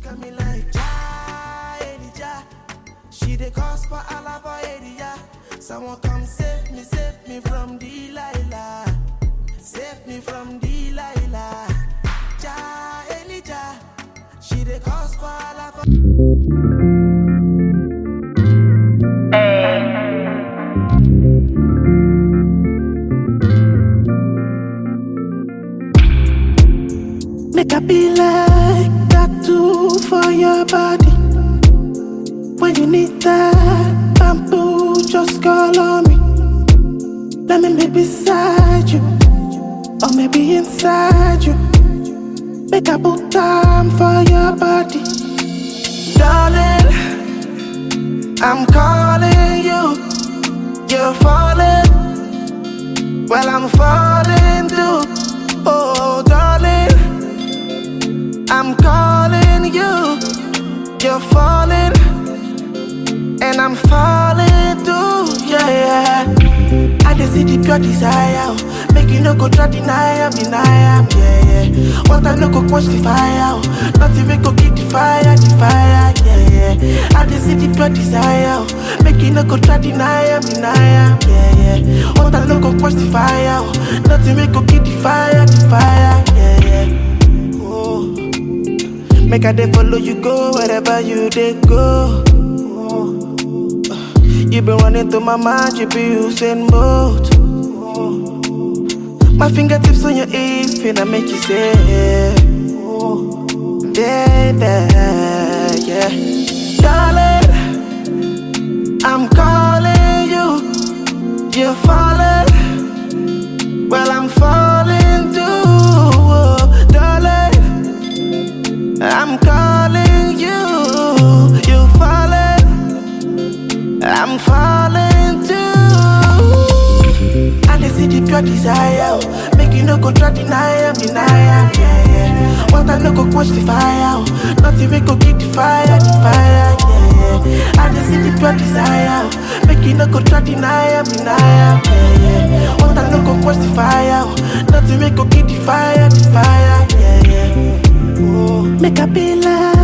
at me like Ja, Elijah. She dey cause for Alava area. Someone come save me, save me from Delilah. Save me from Delilah. Ja, Elijah. She dey cause for Alava. Make I be like that too for your body. When you need that bamboo, just call on me. Let me be beside you, or maybe inside you. Make I put time for your body, darling. I'm calling you, you're falling. Well, I'm falling too. Oh, darling. I'm calling you, you're falling, and I'm falling too, yeah, yeah. I just see the pure desire, oh. make you no go try deny am, deny am, yeah, yeah. What I no go quench the fire, oh. nothing we go keep the fire, the fire, yeah, yeah. I just see the pure desire, oh. make you no go try deny am, deny am, yeah, yeah. What I no go quench the fire, oh. nothing we go keep the fire, the fire, yeah, yeah. Oh. Make I dey follow you go wherever you dey go. You been running through my mind, you be using both. My fingertips on your hips, finna make you say, baby, yeah. Darling, I'm calling you, you're falling. Well, I'm falling too, oh, darling. I'm calling you, you falling, I'm falling too. And I see the pure desire, oh. make you no go try deny am, deny am, yeah, yeah. What I no go quench the fire, oh. nothing we go keep the fire, the fire, yeah, yeah. And I see the pure desire, oh. make you no go try deny am, deny am, yeah, yeah. What I no go quench the fire, oh. nothing we go keep the fire, the fire, yeah, yeah. Oh, make I be like